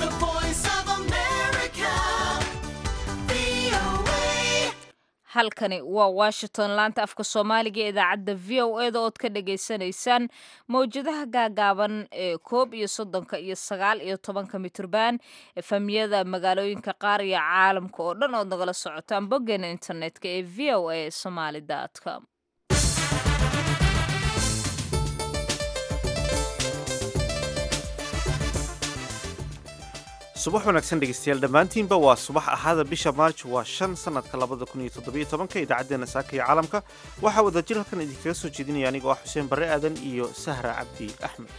The voice of America. VOA. halkani waa washington laanta afka soomaaliga ee idaacadda v o eda ood ka dhagaysanaysaan mawjadaha gaagaaban ee koob iyo soddonka iyo sagaal iyo tobanka mitrban efamiyada magaalooyinka qaar iyo caalamka oo dhan ood nagala socotaan boggeena internetka ee v o a somaly com subax wanaagsan dhegeystayaal dhammaantiinba waa subax axada bisha maarj waa shan sanadka labada kun iyo toddobiyo tobanka idaacaddeenna saaka iyo caalamka waxaa wadajir halkan idinkaga soo jeedinaya anigoo ah xuseen barre aadan iyo sahra cabdi axmed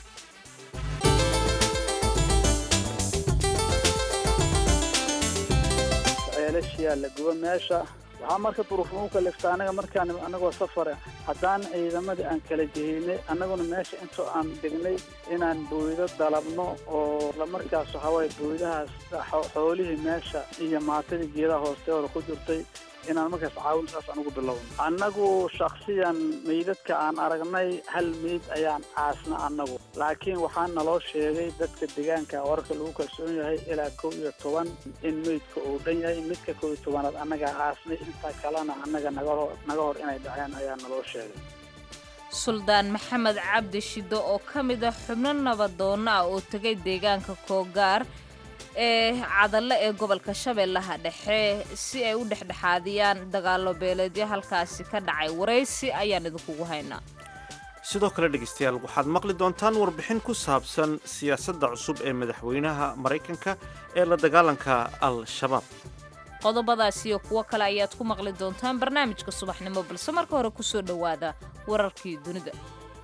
ceelashiyaa la guba meesha waxaa marka duruufnau kalifta anaga markaan anagoo safare haddaan ciidamadii aan kala jehinay annaguna meesha intoo aan degnay inaan booydo dalabno oo lamarkaas waxawaaye booydahaas xo- xoolihii meesha iyo maatadii geedaha hoosteeda ku jirtay inaan markaas caawin saas anugu bilowno annagu shaksiyan meydadka aan aragnay hal meyd ayaan caasna annagu laakiin waxaa naloo sheegay dadka deegaanka wararka lagu kalsoon yahay ilaa kow iyo toban in meydka uu dhan yahay midka kow iyo tobanaad annagaa caasnay intaa kalena annaga naga hor naga hor inay dhaceen ayaa naloo sheegay suldaan maxamed cabdi shiddo oo ka mid ah xubno nabadoonna ah oo tegay deegaanka koogaar ee cadalle ee gobolka shabeellaha dhexe si ay u dhexdhexaadiyaan dagaalo beeleedyo halkaasi ka dhacay waraysi ayaan idinkugu haynaa sidoo kale dhegeystayaal waxaad maqli doontaan warbixin ku saabsan siyaasadda cusub ee madaxweynaha maraykanka ee la dagaalanka al-shabaab qodobadaas iyo kuwo kale ayaad ku maqli doontaan barnaamijka subaxnimo balse marka hore kusoo dhowaada wararkii dunida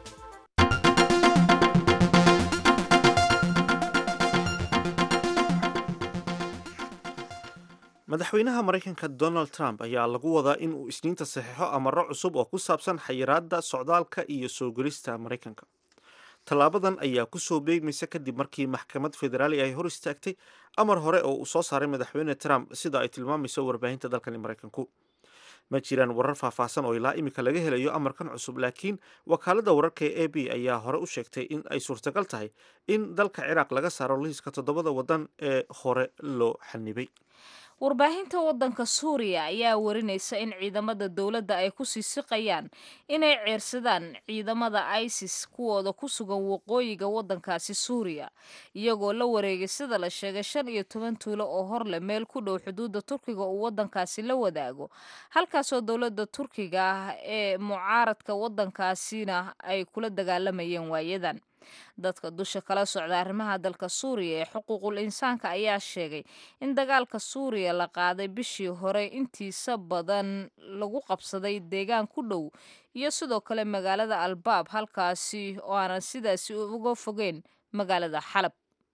madaxweynaha maraykanka donald trump ayaa lagu wadaa in uu isniinta saxiixo amaro cusub oo ku saabsan xayiraadda socdaalka iyo soo gelista maraykanka tallaabadan ayaa kusoo beegmaysa kadib markii maxkamad federaali ay hor istaagtay amar hore oo uu soo saaray madaxweyne trump sida ay tilmaamayso warbaahinta dalkani maraykanku ma jiraan warar faahfaahsan oo ilaa imika laga helayo amarkan cusub laakiin wakaaladda wararka ee a b ayaa hore u sheegtay in ay suurtagal tahay in dalka ciraaq laga saaro liiska toddobada waddan ee hore loo xanibay warbaahinta waddanka suuriya ayaa warinaysa in ciidamada dowladda ay ku sii siqayaan inay ceersadaan ciidamada isis kuwooda ku sugan waqooyiga waddankaasi suuriya iyagoo la wareegay sida la sheegay shan iyo toban tuulo oo hor leh meel ku dhow xuduudda turkiga uu waddankaasi la wadaago halkaasoo dowladda turkiga ah ee mucaaradka waddankaasina ay kula dagaalamayeen waayadan dadka dusha kala socda arrimaha dalka suuriya ee xuquuqul insaanka ayaa sheegay in dagaalka suuriya la qaaday bishii hore intiisa badan lagu qabsaday deegaan ku dhow iyo sidoo kale magaalada albaab halkaasi oo aanan sidaasi uga fogeyn magaalada xalab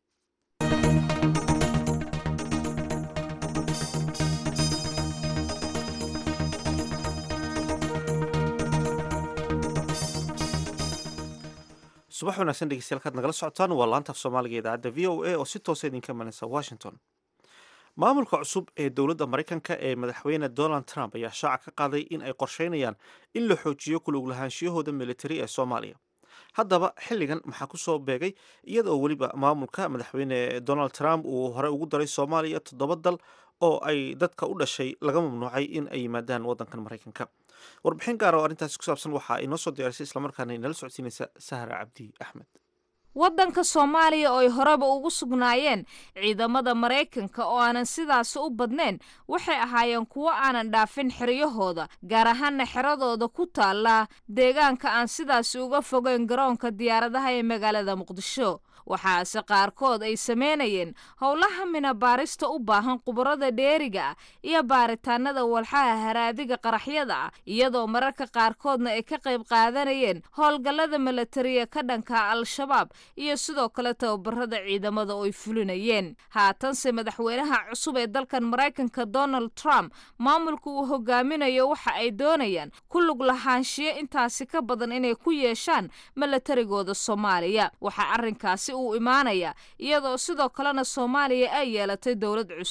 subax wanaagsan dhegeystayaal kaad nagala socotaan waa laanta af soomaaliga ee idaacadda v o a oo si toosa idinka imanaysa washington maamulka cusub ee dowladda maraykanka ee madaxweyne donald trump ayaa shaaca ka qaaday in ay qorsheynayaan in la xoojiyo kulug lahaanshiyahooda militari ee soomaaliya haddaba xilligan maxaa ku soo beegay iyada oo weliba maamulka madaxweyne donald trump uu hore ugu daray soomaaliya toddoba dal oo ay dadka u dhashay laga mamnuucay in ay yimaadaan waddankan maraykanka warbixin gaar oo arrintaasi ku saabsan waxaa inoo soo diyaarisay islamarkaana inala socodsiinaysa sahra cabdi axmed waddanka soomaaliya oo ay horeba ugu sugnaayeen ciidamada maraykanka oo aanan sidaasi u badnayn waxay ahaayeen kuwo aanan dhaafin xeryahooda gaar ahaana xeradooda ku taalla deegaanka aan sidaasi uga fogeyn garoonka diyaaradaha ee magaalada muqdisho waxaase qaarkood ay sameynayeen howlaha minabaarista u baahan khubarada dheeriga ah iyo baaritaanada walxaha haraadiga qaraxyada ah iyadoo mararka qaarkoodna ay ka qayb qaadanayeen howlgallada milatariya ka dhanka al-shabaab iyo sidoo kale tababarada ciidamada oo ay fulinayeen haatanse madaxweynaha cusub ee dalkan maraykanka donald trump maamulka uu hogaaminayo waxa ay doonayaan ku lug lahaanshiyo intaasi ka badan inay ku yeeshaan milatarigooda soomaaliya waxaa arrinkaasi uu imaanaya iyadoo sidoo kalena soomaaliya ay yeelatay dowlad cusub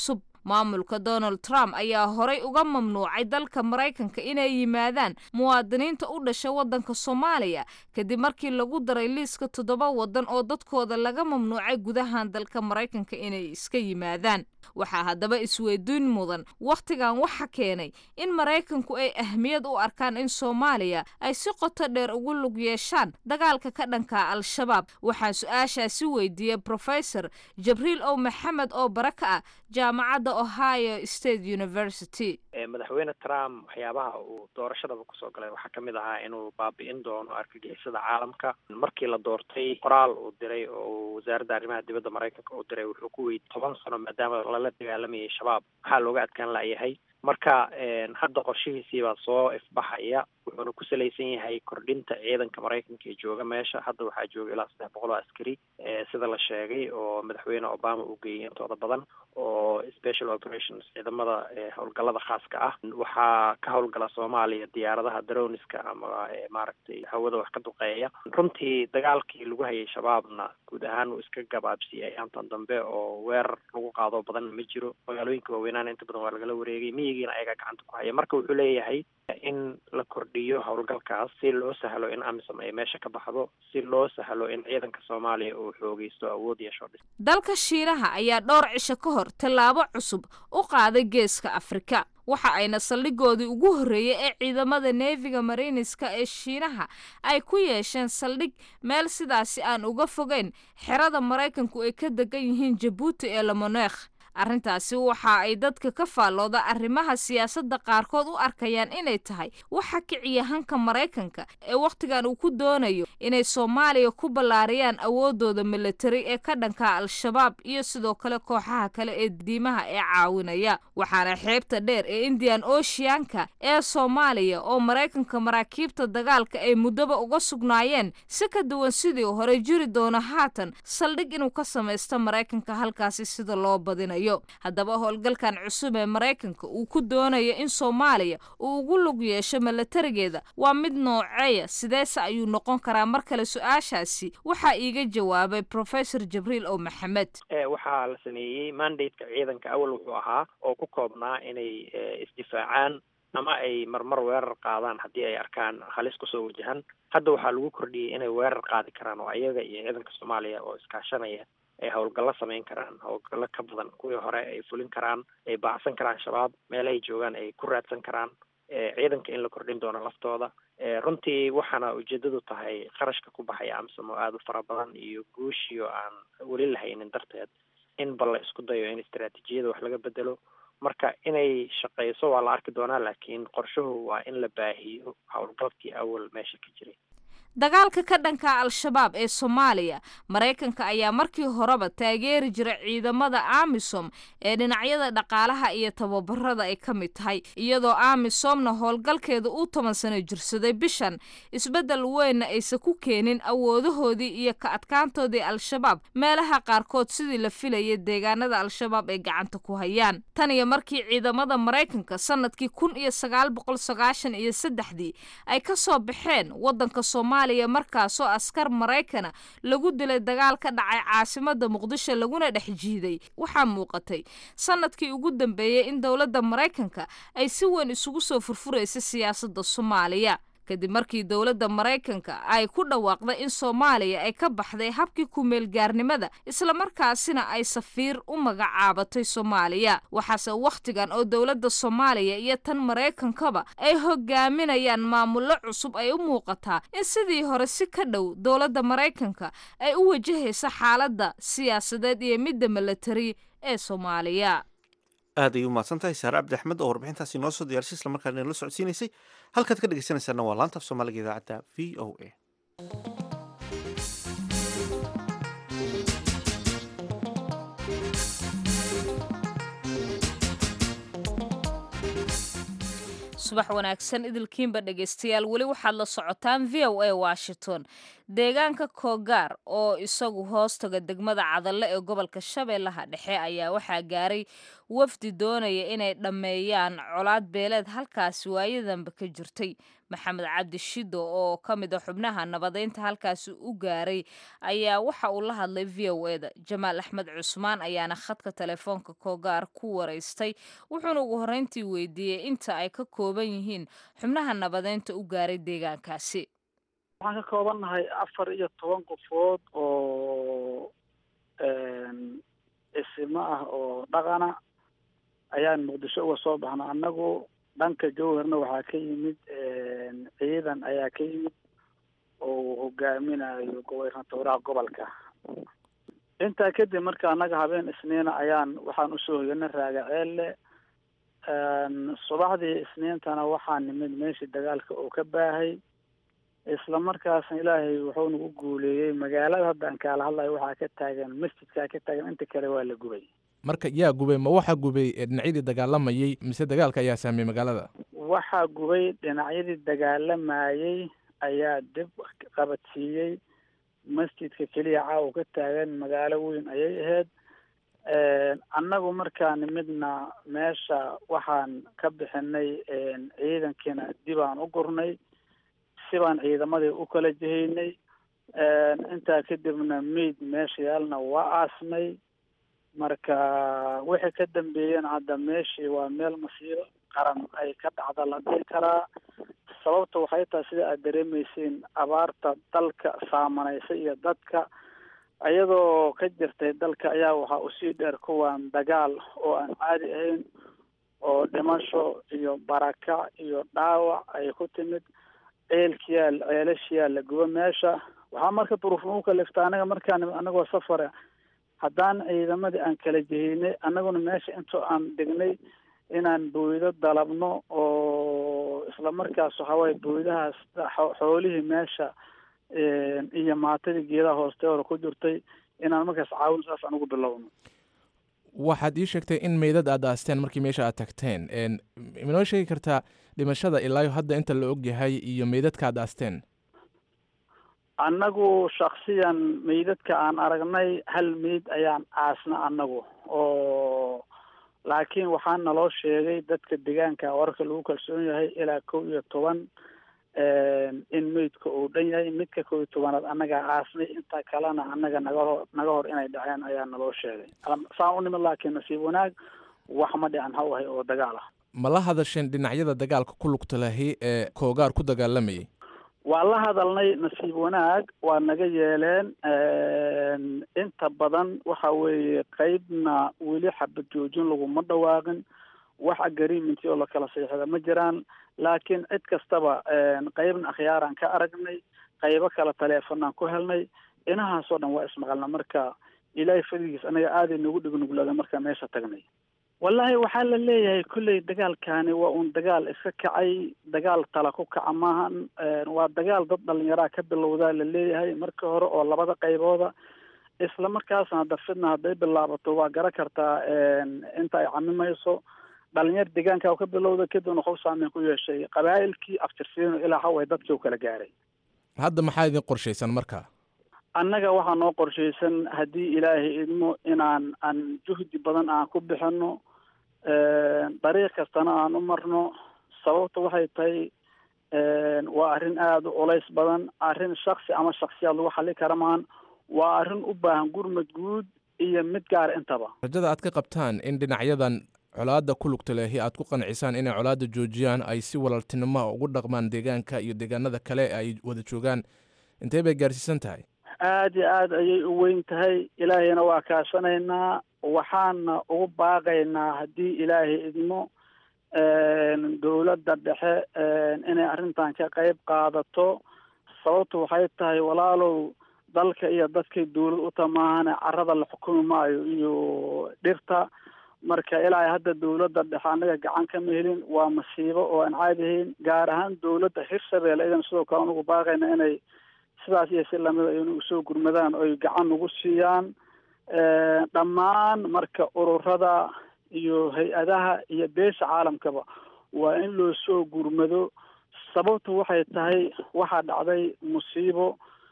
maamulka donald trump ayaa horay uga mamnuucay dalka maraykanka inay yimaadaan muwaadiniinta u dhasha waddanka soomaaliya kadib markii lagu daray liiska toddoba waddan oo dadkooda laga mamnuucay gudahan dalka maraykanka inay iska yimaadaan waxaa haddaba isweydiin mudan wakhtigan waxa keenay in maraykanku ay ahmiyad u arkaan in soomaaliya ay si qoto dheer ugu lug yeeshaan dagaalka ka dhanka al-shabaab waxaa su-aashaasi weydiiyey professor jabriil ow maxamed oo bara ka ah jaamacadda ohio state university madaxweyne trump waxyaabaha uu doorashadaba kusoo galay waxaa kamid ahaa inuu baabi'in doono argagixisada caalamka markii la doortay qoraal uu diray oo wasaaradda arrimaha dibadda maraykanka uu diray wuxuu ku weydiy toban sano maadaama lala dagaalamayay shabaab maxaa looga adkaan layahay marka hadda qorshihiisii baa soo ifbaxaya wuxuuna ku salaysan yahay kordhinta ciidanka maraykanka ee jooga meesha hadda waxaa jooga ilaa saddex boqol oo askari sida la sheegay oo madaxweyne obama uu geeyey intooda badan oo special operations ciidamada howlgallada khaaska ah waxaa ka howlgala soomaaliya diyaaradaha daroniska ama maaragtay hawada wax ka duqeeya runtii dagaalkii lagu hayay shabaabna guud ahaan uu iska gabaabsiiyey ayaantan dambe oo weerar lagu qaado badan ma jiro magaalooyinka waaweynaana inta badan waa lagala wareegay miyigiina ayagaa gacanta ku haya marka wuxuu leeyahay in la kordhiyo howlgalkaas si loo sahlo in amisom ay meesha ka baxdo si loo sahlo in ciidanka soomaaliya uu xoogeysto awood yeesho dhis dalka shiinaha ayaa dhowr cisho ka hor tallaabo cusub u qaaday geeska afrika waxa ayna saldhigoodii ugu horreeyey ee ciidamada neefiga mariiniska ee shiinaha ay ku yeesheen saldhig meel sidaasi aan uga fogeyn xerada maraykanku ay ka degan yihiin jabuuti ee lamoneekh arrintaasi waxa ay dadka ka faallooda arrimaha siyaasadda qaarkood u arkayaan inay tahay waxa kiciya hanka maraykanka ee wakhtigan uu ku doonayo inay soomaaliya ku ballaariyaan awooddooda militari ee ka dhanka al-shabaab iyo sidoo kale kooxaha kale ee diimaha ee caawinaya waxaana xeebta dheer ee indian oceanka ee soomaaliya oo maraykanka maraakiibta dagaalka ay muddoba uga sugnaayeen si ka duwan sidii hore jiri doono haatan saldhig inuu ka samaysto maraykanka halkaasi sida loo badinayo haddaba howlgalkan cusub ee maraykanka uu ku doonayo in soomaaliya uu ugu lug yeesho milatarigeeda waa mid nooceeya sideese ayuu noqon karaa mar kale su-aashaasi waxaa iiga jawaabay professor jibriil ow maxamed waxaa la sameeyey mandateka ciidanka awal wuxuu ahaa oo ku koobnaa inay isdifaacaan ama ay marmar weerar qaadaan haddii ay arkaan halis kusoo wajahan hadda waxaa lagu kordhiyey inay weerar qaadi karaan oo ayaga iyo ciidanka soomaaliya oo iskaashanaya ay howlgallo samayn karaan howlgallo ka badan kuwii hore ay fulin karaan ay baacsan karaan shabaab meelahay joogaan ay ku raadsan karaan ciidanka in la kordhin doono laftooda runtii waxaana ujeedadu tahay qarashka ku baxaya amsom oo aada u fara badan iyo guushiyo aan weli lahaynin darteed in bal la isku dayo in istaraatiijiyada wax laga bedelo marka inay shaqeyso waa la arki doonaa laakiin qorshuhu waa in la baahiyo howlgalkii awal meesha ka jiray dagaalka ka dhanka al-shabaab ee soomaaliya maraykanka ayaa markii horeba taageeri jira ciidamada amisom ee dhinacyada dhaqaalaha iyo tababarada ay ka mid tahay iyadoo amisomna howlgalkeeda uu toban sano jirsaday bishan isbeddel weynna aysan ku keenin awoodahoodii iyo ka adkaantoodii al-shabaab meelaha qaarkood sidii la filayay deegaanada al-shabaab ay gacanta ku hayaan tan iyo markii ciidamada maraykanka sanadkii kun iyo sagaal boqol sagaashan iyo saddexdii ay ka soo baxeen waddanka soomaaliya markaasoo askar maraykana lagu dilay dagaal ka dhacay caasimada muqdisho laguna dhex jiiday waxaa muuqatay sanadkii ugu dambeeyey in dowladda maraykanka ay si weyn isugu soo furfuraysa siyaasadda soomaaliya kadib markii dowladda maraykanka ay ku dhawaaqday in soomaaliya ay ka baxday habkii ku-meelgaarnimada islamarkaasina ay safiir u magacaabatay soomaaliya waxaase wakhtigan oo dowladda soomaaliya iyo tan maraykankaba ay hogaaminayaan maamullo cusub ay u muuqataa in sidii hore si ka dhow dowladda maraykanka ay u wajahaysa xaaladda siyaasadeed iyo midda milatari ee soomaaliya aad ay u mahadsan tahay saare cabdi axmed oo warbixintaasi noo soo diyaarsay isla markaana inala socodsiinaysay halkaad ka dhegeysanaysaana waa laanta af soomaaliga idaacadda v o a subax wanaagsan idilkiinba dhegaystayaal weli waxaad la socotaan v o a washington deegaanka koogaar oo isagu hoostaga degmada cadalle ee gobolka shabeellaha dhexe ayaa waxaa gaaray wafdi doonaya inay dhammeeyaan colaad beeleed halkaasi waayadanba ka jirtay maxamed cabdi shido oo ka mid a xubnaha nabadeynta halkaasi u gaaray ayaa waxa uu la hadlay v o eda jamaal axmed cusmaan ayaana khadka telefoonka koogaar ku waraystay wuxuuna ugu horreyntii weydiiyey inta ay ka kooban yihiin xubnaha nabadeynta u gaaray deegaankaasi waxaan ka koobannahay afar iyo toban qofood oo isimo ah oo dhaqana ayaan muqdisho uga soo baxna annagu dhanka jowharna waxaa ka yimid ciidan ayaa ka yimid oo uu hogaaminayo gobernatoraha gobolka intaa kadib marka annaga habeen isniina ayaan waxaan usoo hoyanay raagaceelle subaxdii isniintana waxaan nimid meeshii dagaalka oo ka baahay isla markaasna ilaahay wuxuu nagu guuleeyey magaalada hadda aan kaala hadlayo waxaa ka taagan masjidkaa ka taagan inta kale waa la gubay marka yaa gubay ma waxaa gubay dhinacyadii dagaalamayey mise dagaalka ayaa saameeyey magaalada waxaa gubay dhinacyadii dagaalamayey ayaa dib qabadsiiyey masjidka keliya caawa ka taagan magaalo weyn ayay ahayd annagu markaa nimidna meesha waxaan ka bixinay ciidankiina dib aan u gurnay sibaan ciidamadii u kala jihaynay intaa kadibna meyd meesha yaalna waa aasnay marka wixii ka dambeeyena hadda meeshii waa meel masiiro qaran ay ka dhacda la dhihi karaa sababta waxay tahay sida aad dareemaysiin abaarta dalka saamanaysa iyo dadka iyadoo ka jirtay dalka ayaa waxaa usii dheer kuwan dagaal oo aan caadi ahayn oo dhimasho iyo barakac iyo dhaawac ay ku timid ceelkiyaa ceelashiyaa la gubo meesha waxaa marka duruuf nagu kalifta anaga markaan anagoo safare haddaan ciidamadii aan kala jehinay annaguna meesha intoo aan degnay inaan booydo dalabno oo isla markaas waxawaaye booydahaas xoolihii meesha iyo maatadii geedaha hooste hore ku jirtay inaan markaas caawin saas aan ugu bilowno waxaad ii sheegtay in meydad aad aasteen markii meesha aad tagteen minoo sheegi kartaa dhimashada ilaayo hadda inta la og yahay iyo meydadka aad aasteen annagu shaksiyan meydadka aan aragnay hal meyd ayaan aasna annagu oo laakiin waxaa naloo sheegay dadka deegaanka wararka lagu kalsoon yahay ilaa kow iyo toban in meydka uu dhan yahay midka kow iyo tobanaad annagaa aasnay inta kalena annaga naga hor naga hor inay dhaceen ayaa naloo sheegay saan u nimid laakiin nasiib wanaag wax ma dhican ha ahay oo dagaal ah ma la hadasheen dhinacyada dagaalka ku lugta lahi ee koogaar ku dagaalamayay waa la hadalnay nasiib wanaag waa naga yeeleen inta badan waxa weeye qeybna weli xabad joojin laguma dhawaaqin wax agreement oo lakala saxiixda ma jiraan laakiin cid kastaba qeybna akhyaaraan ka aragnay qeybo kale taleefonaan ku helnay inahaasoo dhan waa ismaqalna marka ilaahay fadligiis anaga aaday nagu dhignuglaada markaa meesha tagnay wallaahi waxaa la leeyahay kolley dagaalkaani waa uun dagaal iska kacay dagaal tala ku kaca maahan waa dagaal dad dhalinyaraa ka bilowdaa la leeyahay marka hore oo labada qaybooda isla markaasna hadda fidna hadday bilaabato waa gara kartaa inta ay camimayso dhalinyar deegaanka ka bilowda kadibna qof saameyn ku yeeshay qabaa'ilkii aftirsiino ilaa haway dadkii u kala gaaray hadda maxaa idin qorshaysan marka annaga waxaa noo qorshaysan haddii ilaahay idmo inaan aan juhdi badan aan ku bixino dariiq kastana aan u marno sababta waxay tahay waa arrin aada u culays badan arrin shaksi ama shaksiyaad lagu xali kara maan waa arrin u baahan gurmad guud iyo mid gaara intaba rajada aad ka qabtaan in dhinacyadan colaadda ku lugta lehi aad ku qancisaan inay colaadda joojiyaan ay si walaaltinimoa ugu dhaqmaan deegaanka iyo deegaanada kale ay wada joogaan intee bay gaarsiisan tahay aada iyo aada ayay u weyn tahay ilaahayna waa kaashanaynaa waxaana ugu baaqaynaa haddii ilaahay idmo dowladda dhexe inay arrintan ka qayb qaadato sababtu waxay tahay walaalow dalka iyo dadkay dowlad u tamaahane carada la xukumi maayo iyo dhirta marka ilaahay hadda dowladda dhexe annaga gacan kama helin waa masiibo oo aan caadi ahayn gaar ahaan dowladda hirshabeelle idan sidoo kale anugu baaqayna inay sidaas iyo si lamida aynu usoo gurmadaan oy gacan nagu siiyaan dhammaan marka ururada iyo hay-adaha iyo beesha caalamkaba waa in loo soo gurmado sababtu waxay tahay waxaa dhacday musiibo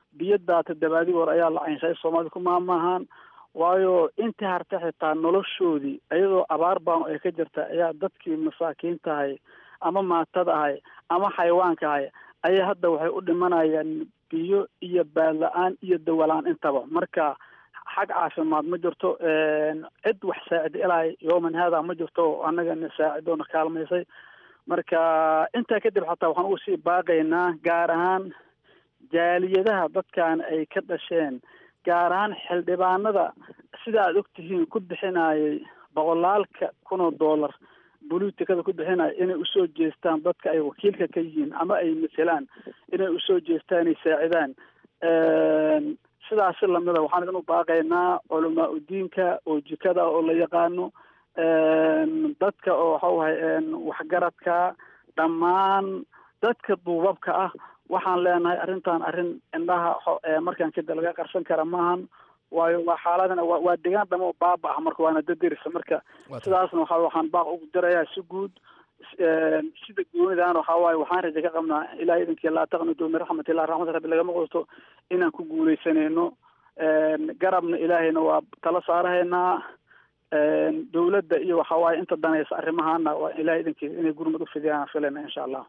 biyo daata dabaadi hor ayaa la caynshay soomaalida ku maamaahaan waayo intii harta xitaa noloshoodii iyadoo abaar baanu ay ka jirta ayaa dadkii masaakiinta ahay ama maatada ahay ama xayawaanka ahay ayaa hadda waxay u dhimanayaan biyo iyo baadla-aan iyo dawalaan intaba marka xag caafimaad ma jirto cid wax saacida ilaa yooman haada ma jirto annagana saacidoona kaalmaysay marka intaa kadib xataa waxaan ugu sii baaqaynaa gaar ahaan jaaliyadaha dadkan ay ka dhasheen gaar ahaan xildhibaanada sida aada ogtihiin ku bixinayay boqolaalka kun oo dollar buluutikada ku bixinaya inay usoo jeestaan dadka ay wakiilka ka yihiin ama ay matelaan inay usoo jeestaan ay saacidaan sidaasi lamida waxaan idin u baaqaynaa culamaa udiinka oo jikada oo la yaqaano dadka oo waxauhay waxgaradka dhammaan dadka duubabka ah waxaan leenahay arrintan arrin indhaha markaan kada laga qarsan kara maahan waayo waa xaaladan waa degaan dhamo baaba ah marka waana dadirisa marka sidaasna waxa waxaan baaq ugu dirayaa si guud sida goonidan waxaa waaye waxaan raja ka qabnaa ilahay idinkii laa taqnudu min raxmatillah raxmata rabbi lagama qosto inaan ku guuleysanayno garabna ilaahayna waa tala saarahaynaa dowladda iyo waxa waaye inta danaysa arrimahana waa ilahay idinkii inay gurmad ufidiyaan filayna insha allah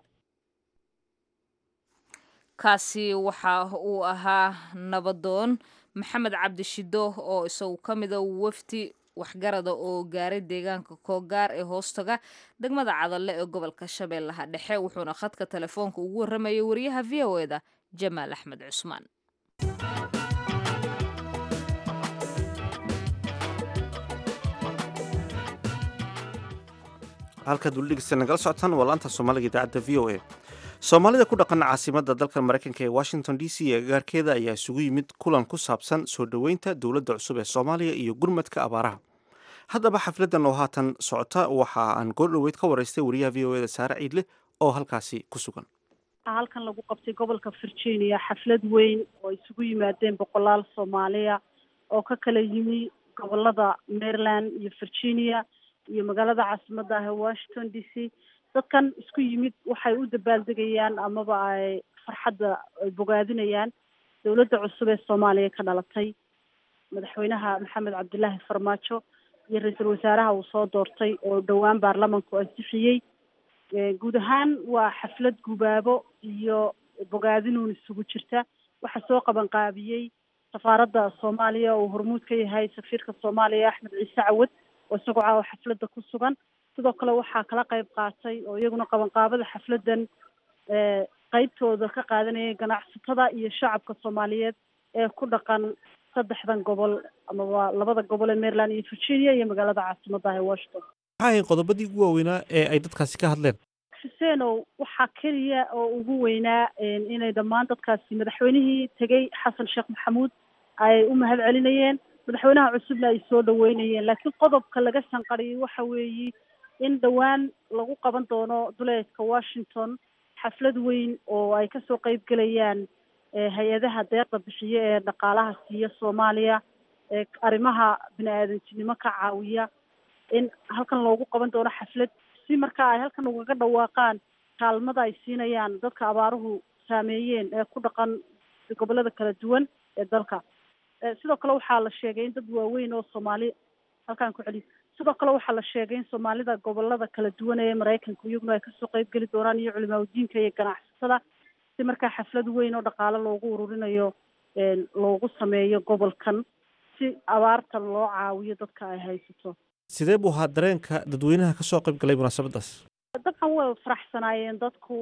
kaasi waxa uu ahaa nabadoon maxamed cabdi shido oo isagu ka mida wafdi waxgarada oo gaaray deegaanka koogaar ee hoostaga degmada cadalle ee gobolka shabeellaha dhexe wuxuuna khadka telefoonka ugu warramayay wariyaha v o eda jamaal axmed cusmaan halkaad weli dhegeysta nagala socotaan waa laanta soomaaliga idaacadda v o a soomaalida ku dhaqan caasimadda dalka maraykanka ee washington d c ee agaarkeeda ayaa isugu yimid kulan ku saabsan soo dhoweynta dowladda cusub ee soomaaliya iyo gurmadka abaaraha haddaba xafladdan oo haatan socota waxa aan goordhoweyd ka waraystay wariyaha v o eda saare ciidle oo halkaasi ku sugan halkan lagu qabtay gobolka virginia xaflad weyn oo isugu yimaadeen boqolaal soomaaliya oo ka kala yimi gobolada maryland iyo virginia iyo magaalada caasimadda ah ee washington d c dadkan isku yimid waxay u dabaaldegayaan amaba ay farxadda ay bogaadinayaan dowladda cusub ee soomaaliya ka dhalatay madaxweynaha maxamed cabdilaahi farmaajo iyo ra-iisul wasaaraha uu soo doortay oo dhowaan baarlamanku ansixiyey guud ahaan waa xaflad gubaabo iyo bogaadinuun isugu jirta waxaa soo qaban qaabiyey safaaradda soomaaliya oo hormuud ka yahay safiirka soomaaliya axmed ciise cawad oo isagoo caawa xafladda ku sugan sidoo kale waxaa kala qayb qaatay oo iyaguna qabanqaabada xafladdan qeybtooda ka qaadanayay ganacsatada iyo shacabka soomaaliyeed ee ku dhaqan saddexdan gobol amaba labada gobol ee maryland iyo virginia iyo magaalada caasimadda ah ee washington maxaa ahayn qodobadii ugu waaweynaa ee ay dadkaasi ka hadleen xuseenow waxaa keliya oo ugu weynaa inay dhammaan dadkaasi madaxweynihii tegey xasan sheekh maxamuud ay u mahad celinayeen madaxweynaha cusubna ay soo dhaweynayeen laakiin qodobka laga sanqariyay waxa weeye in dhowaan lagu qaban doono duleedka washington xaflad weyn oo ay kasoo qeyb gelayaan hay-adaha deeqda bixiye ee dhaqaalaha siiya soomaaliya ee arrimaha bini-aadantinimo ka caawiya in halkan loogu qaban doono xaflad si markaa ay halkan ugaga dhawaaqaan kaalmada ay siinayaan dadka abaaruhu saameeyeen ee ku dhaqan gobolada kala duwan ee dalka sidoo kale waxaa la sheegay in dad waaweyn oo soomaali halkaan ku celiyo sidoo kale waxaa la sheegay in soomaalida gobolada kala duwan ee maraykanka iyaguna ay kasoo qeyb geli doonaan iyo culimaadudiinka iyo ganacsatada si markaa xaflad weyn oo dhaqaale loogu ururinayo loogu sameeyo gobolkan si abaarta loo caawiyo dadka ay haysato sidee buu ahaa dareenka dadweynaha kasoo qayb galay munaasabadaas dabcan way faraxsanaayeen dadku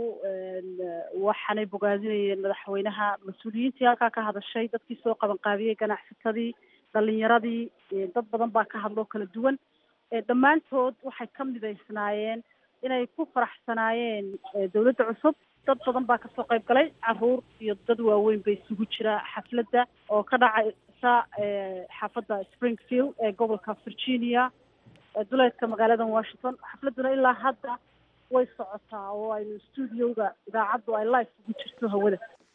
waxaanay bogaadinayeen madaxweynaha mas-uuliyiintii halkaa ka hadashay dadkii soo qabanqaabiyey ganacsatadii dhalinyaradii dad badan baa ka hadloo kala duwan dhammaantood waxay ka midaysnaayeen inay ku faraxsanaayeen dowladda cusub dad badan baa kasoo qayb galay caruur iyo dad waaweyn bay isugu jira xafladda oo ka dhacaysa xaafadda springfield ee gobolka virginia duleedka magaalada washington xafladduna ilaa hadda way socotaa oo aynu stuudioga idaacaddu ay live ugu jirto hawada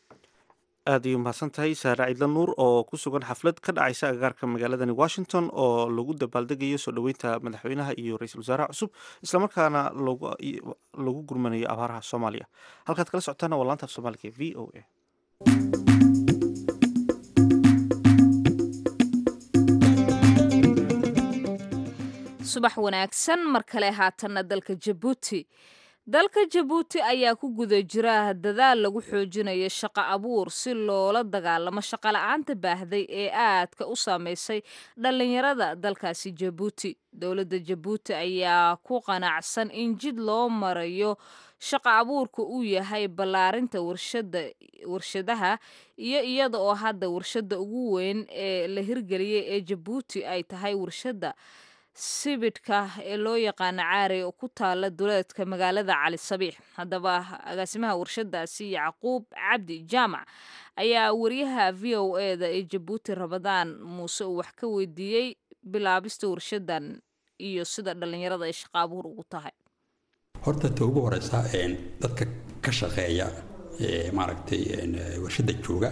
aad ayuu mahadsan tahay saare ciidla nuur oo ku sugan xaflad ka dhacaysa agagaarka magaaladani washington oo lagu dabaaldegayo soo dhoweynta madaxweynaha iyo ra-iisul wasaaraha cusub islamarkaana lagu gurmanayo abaaraha soomaaliya halkaad kala socotaana waa laanta af soomaaliga v o a subax wanaagsan mar kale haatanna dalka jabuuti dalka jabuuti ayaa ku guda jira dadaal lagu xoojinayo shaqo abuur si loola dagaalamo shaqola'aanta baahday ee aadka u saameysay dhallinyarada dalkaasi jabuuti dowladda jabuuti ayaa ku qanacsan in jid loo marayo shaqo abuurka uu yahay ballaarinta warshada warshadaha iyo iyada oo hadda warshada ugu weyn ee la hirgeliyey ee jabuuti ay tahay warshada sibidhka ee loo yaqaano caari oo ku taala duleedka magaalada cali sabiix haddaba agaasimaha warshadaasi yacquub cabdi jaamac ayaa wariyaha v o eda ee jabuuti rabadaan muuse uu wax ka weydiiyey bilaabista warshadan iyo sida dhallinyarada ay shaqa abuur ugu tahay horta ta ugu horeysa dadka ka shaqeeya maaragtay warshada jooga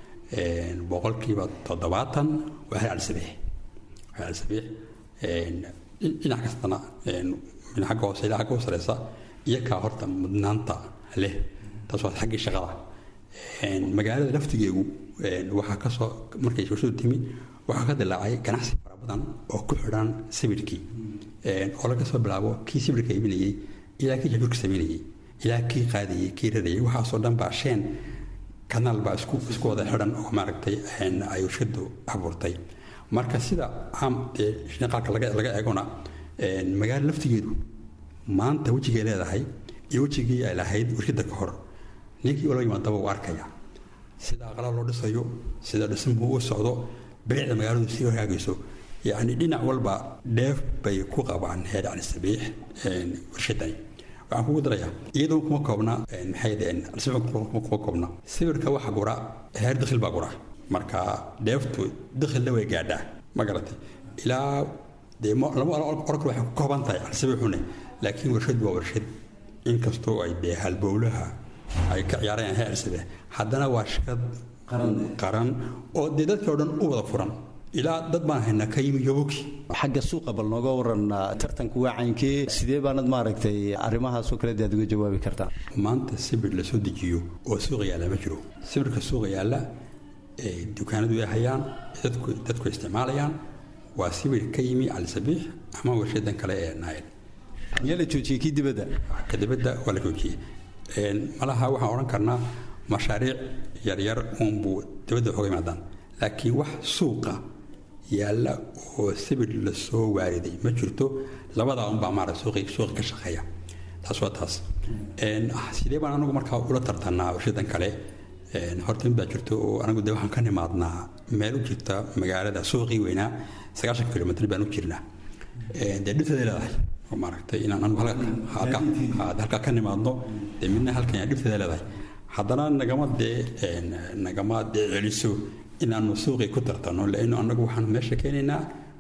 boqolkiiba toddobaatan waa hal calisabiix hal calisabiix dhinac kastana min xagga hoose ilaa xagga u sareysa iyakaa horta mudnaanta leh taas waa xaggii shaqada magaalada laftigeegu waxaa kasoo markay warshadu timi waxaa ka dilaacay ganacsi fara badan oo ku xidhan sibirhkii oo laga soo bilaabo kii sibirhka iibinayey ilaa kii jajuurka samaynayey ilaa kii qaadayey kii radayey waxaasoo dhan baa sheen kanaal baa isku isku wada xidhan oo maaragtay ay warshadu abuurtay marka sida caam dee shaqaalka laga laga eegona magaalo laftigeedu maanta wejigay leedahay iyo wejigii ay lahayd warshada ka hor ninkii ula yimaadaba uu arkaya sida aqlaa loo dhisayo sida dhismuhu u socdo bilicda magaaladu sii hagaagayso yacni dhinac walba dheef bay ku qabaan heer cali sabiix warshadani waxaan kugu darayaa iyadoo kuma koobna maxay kuma koobna sawirka waxa gura heer dakhil baa gura marka dheeftu dakhilna way gaadhaa ma garatay ilaa dee lama oran karo waxay ku kooban tahay alsabiixune laakiin warshad waa warshad inkastoo ay dee halbowlaha ay ka ciyaarayaan heer alsabiix haddana waa shaqad qaran oo dee dadkii oo dhan u wada furan ilaa dad baan haynaa ka yimi yoboki xagga suuqa bal nooga waran tartanku waa caynkee sidee baanad maaragtay arrimahaasoo kale aad uga jawaabi kartaa maanta sibir la soo dejiyo oo suuqa yaalla ma jiro sibirka suuqa yaalla dukaanadu ay hayaan dadku dadku isticmaalayaan waa sibir ka yimi calisabiix ama warshadan kale ee naayl miyaa la joojiyey kii dibadda ka dibadda waa la joojiyey malaha waxaan odhan karnaa mashaariic yaryar uunbuu dibadda waxooga yimaadaan laakiin wax suuqa yaalla oo sibir lasoo waariday ma jirto labadaa unbaa maarata suuqi suuqi ka shaqeeya taas waa taas sidee baan anagu markaa ula tartanaa warshadan kale horta mid baa jirto oo anagu de waxaan ka nimaadnaa meel u jirta magaalada suuqii weynaa sagaashan kilomitr baan u jirnaa dee dhibteeday leedahay oo maaragtay inaan anagu halka halkaa ka nimaadno dee midna halkan yaa dhibteeday leedahay haddana nagama dee nagama dee celiso inaanu suuqii ku tartanno laanno annagu waxaan meesha keenaynaa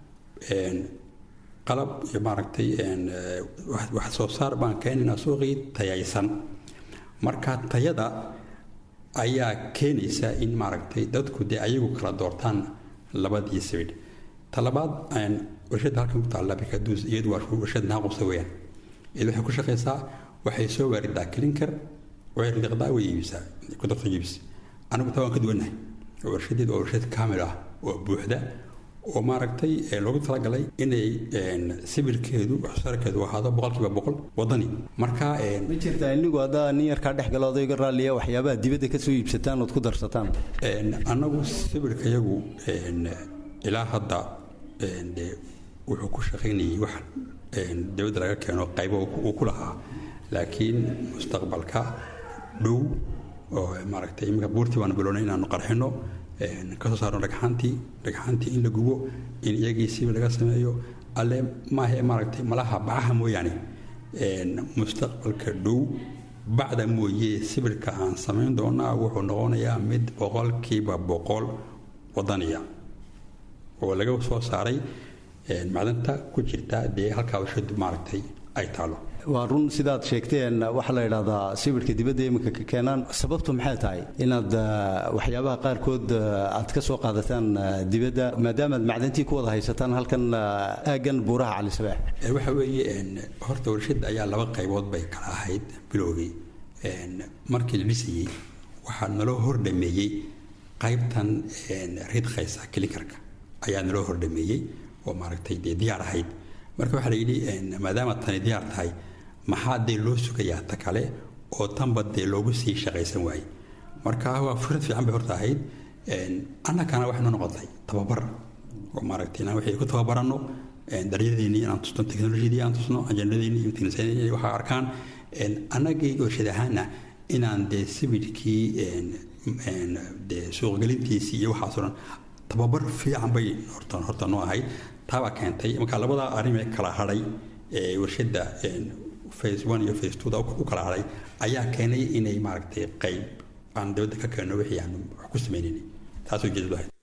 qalab iyo maaragtay wax soo saar baan keenaynaa suuqii tayaysan marka tayada ayaa keenaysa in maaragtay dadku dee ayagu kala doortaan labadii sibidh talabaad warshadda halkan ku taalla bikaduus iyadu waa warshad naaqusa weeyaan iyadu waxay ku shaqaysaa waxay soo waaridaa klinker waxay ridiqdaa way iibisaa ku darta iibis anigu taa waan ka duwannahay warshadeed waa warshad kaamil ah oo buuxda oo maaragtay loogu talagalay inay sibirkeedu waxsarkeedu ahaado boqolkiiba boqol wadani marka ma jirtaa inigu haddaa nin yarkaa dhex galo odayga raalliya waxyaabaha dibadda ka soo iibsataan ood ku darsataan annagu sibirka yagu ilaa hadda dee wuxuu ku shaqaynayay wax dibadda laga keeno qaybo uu ku lahaa laakiin mustaqbalka dhow oo maaragtay iminka buurtii baanu bilownay inaanu qarxino kasoo saarno dhagxaantii dhagxaantii in la gubo in iyagii sibi laga sameeyo alle maahe maaragtay malaha bacaha mooyaane mustaqbalka dhow bacda mooye sibirka aan samayn doonaa wuxuu noqonayaa mid boqolkiiba boqol wadaniya oo laga soo saaray macdanta ku jirta dee halkaa warshadu maaragtay ay taalo waa run sidaad sheegteen waxaa la yidhahdaa sibirhka dibadda iminka ka keenaan sababtu maxay tahay inaad waxyaabaha qaarkood aad ka soo qaadataan dibadda maadaama aad macdantii ku wada haysataan halkan aaggan buuraha cali sabaax waxa weeye horta warshadda ayaa laba qaybood bay kala ahayd bilowgii markii la dhisayey waxaa naloo hordhameeyey qaybtan ridkhaysa kilikarka ayaa naloo hordhameeyey oo maaragtay dee diyaar ahayd marka waxaa la yidhi maadaama tani diyaar tahay maxaa dee loo sugayaa ta kale oo tanba dee loogu sii shaqaysan waaye marka waa fikrad fiican bay horta ahayd annagana waxaynu noqotay tababar oo maaragtay inaan wixii ku tababaranno daryadeennii inaan tusno teknolojiyadii aan tusno ajandadeennii iyo teknisyadeennii waxa arkaan annagii warshad ahaana inaan dee sibidhkii dee suuqgelintiisii iyo waxaas oo dhan tababar fiican bay horta horta noo ahayd taabaa keentay marka labada arrin ee kala hadhay ee warshadda phase one iyo phase two da u kala hadhay ayaa keenay inay maaragtay qayb aan dibadda ka keenno wixii aan wax ku sameynaynay taasoo jeedadu ahayd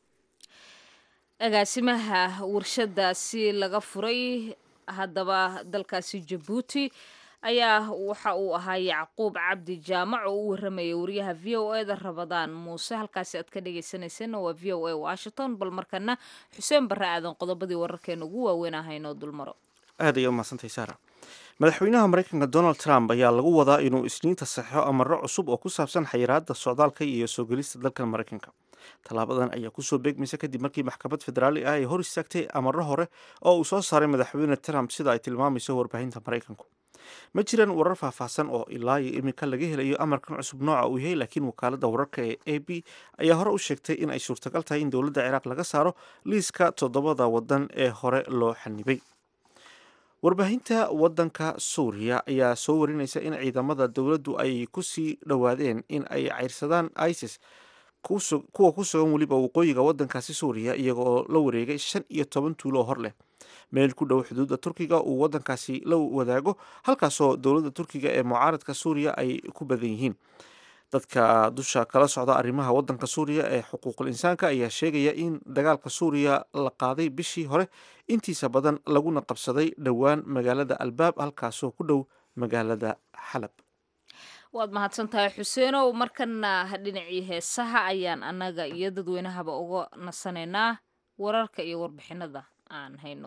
agaasimaha warshadaasi laga furay haddaba dalkaasi jabuuti ayaa waxa uu ahaa yacquub cabdi jaamac oo u waramayay wariyaha v o e da rabadaan muuse halkaasi aad ka dhegeysaneyseen waa v o a washington bal markana xuseen barre aadan qodobadii wararkeena ugu waaweyn ahaynoo dulmaro aad ayay umahadsantay saara madaxweynaha maraykanka donald trump ayaa lagu wadaa inuu isniinta saxeixo amaro cusub oo ku saabsan xayiraada socdaalka iyo soo gelista dalkan maraykanka tallaabadan ayaa kusoo beegmaysa kadib markii maxkamad federaali ah ay hor istaagtay amaro hore oo uu soo saaray madaxweyne trump sida ay tilmaamayso warbaahinta maraykanku ma jiraan warar faahfaahsan oo ilaa iyo iminka laga helayo amarkan cusub nooca uu yahay laakiin wakaalada wararka ee a b ayaa hore u sheegtay in ay suurtagal tahay in dowladda ciraaq laga saaro liiska toddobada wadan ee hore loo xanibay warbaahinta wadanka suuriya ayaa soo warinaysa in ciidamada dowladdu ay kusii dhowaadeen in ay cayrsadaan isis kuwa ku sugan weliba waqooyiga wadankaasi suuriya iyaga oo la wareegay shan iyo toban tuulo oo hor leh meel ku dhow xuduudda turkiga uu wadankaasi la wadaago halkaasoo dowladda turkiga ee mucaaradka suuriya ay ku badan yihiin dadka dusha kala socda arrimaha wadanka suuriya ee xuquuqul insaanka ayaa sheegaya in dagaalka suuriya la qaaday bishii hore intiisa badan laguna qabsaday dhowaan magaalada albaab halkaasoo ku dhow magaalada xalab waad mahadsan tahay xuseenow markana dhinacii heesaha ayaan annaga iyo dadweynahaba uga nasanaynaa wararka iyo warbixinada aan hayno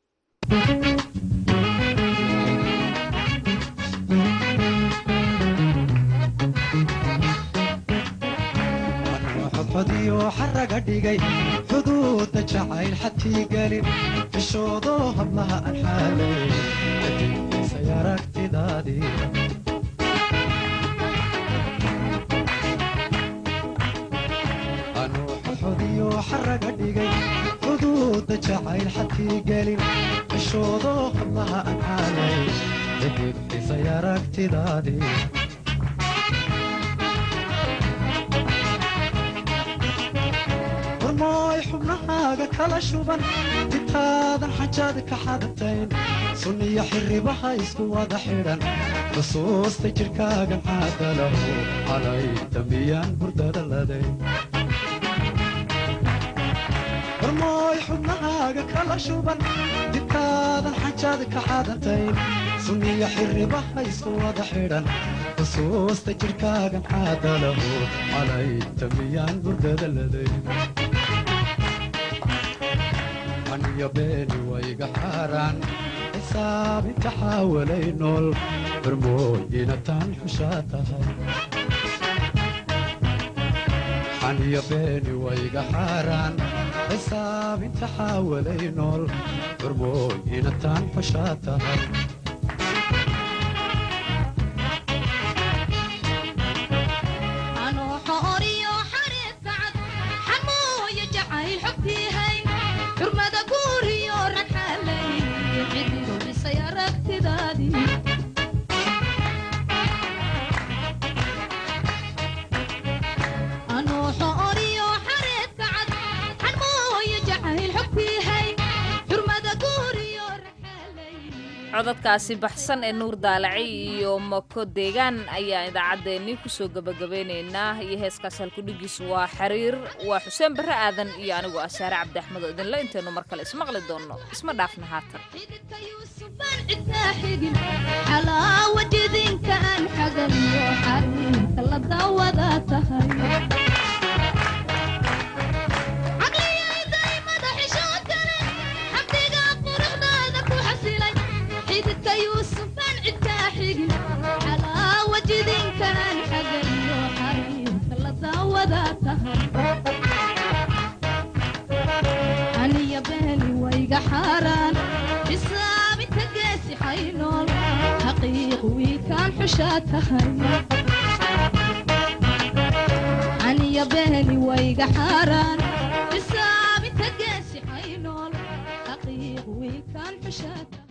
xodxodiyo xaraga dhigay xuduudda jacayl xadkii gelin xishoodo hablaha aan xaalay kadibisay aragtidaadii anuu xodxodiyo xaraga dhigay xuduudda jacayl xadkii gelin xishoodo hablaha aan xaalay kadibisay aragtidaadii warmooy xubnahaaga kala shuban intaadan xajaad ka xadatayn sunniyo xirribaha isku wada xidhan xusuusta jidhkaagan caadalahu calay dambiyaan hurdada laday warmooy xubnahaaga kala shuban intaadan xajaad ka xadatayn sunniyo xirribaha isku wada xidhan xusuusta jidhkaagan caadalahu calay dambiyaan hurdada laday aniyo beeni wayga xaaraan xisaab inta xaawalay nool barmooyina taan xushaa tahay aniyo beeni wayga xaaraan xisaab inta xaawalay nool barmooyina taan xushaa tahay codadkaasi baxsan ee nuur daalaci iyo mako deegaan ayaa idaacaddeenii kusoo gebagabeynaynaa iyo heeskaas halkudhigiis waa xiriir waa xuseen barre aadan iyo anigu asaare cabdi axmed oo idinla intaynu mar kale ismaqli doonno isma dhaafna haatan xalaawajidinka aan xagaliyo xariirka la daawada tahay xalaawajidinkaan xagaliyo xariirka la daawada tahay aniya beeni wayga xaaraan xisaab wiilkaan xushaa tahay aniya beheli wayga xaaraan xisaabinta geesi haynool xaqiiq wiilkaan xushaa tahay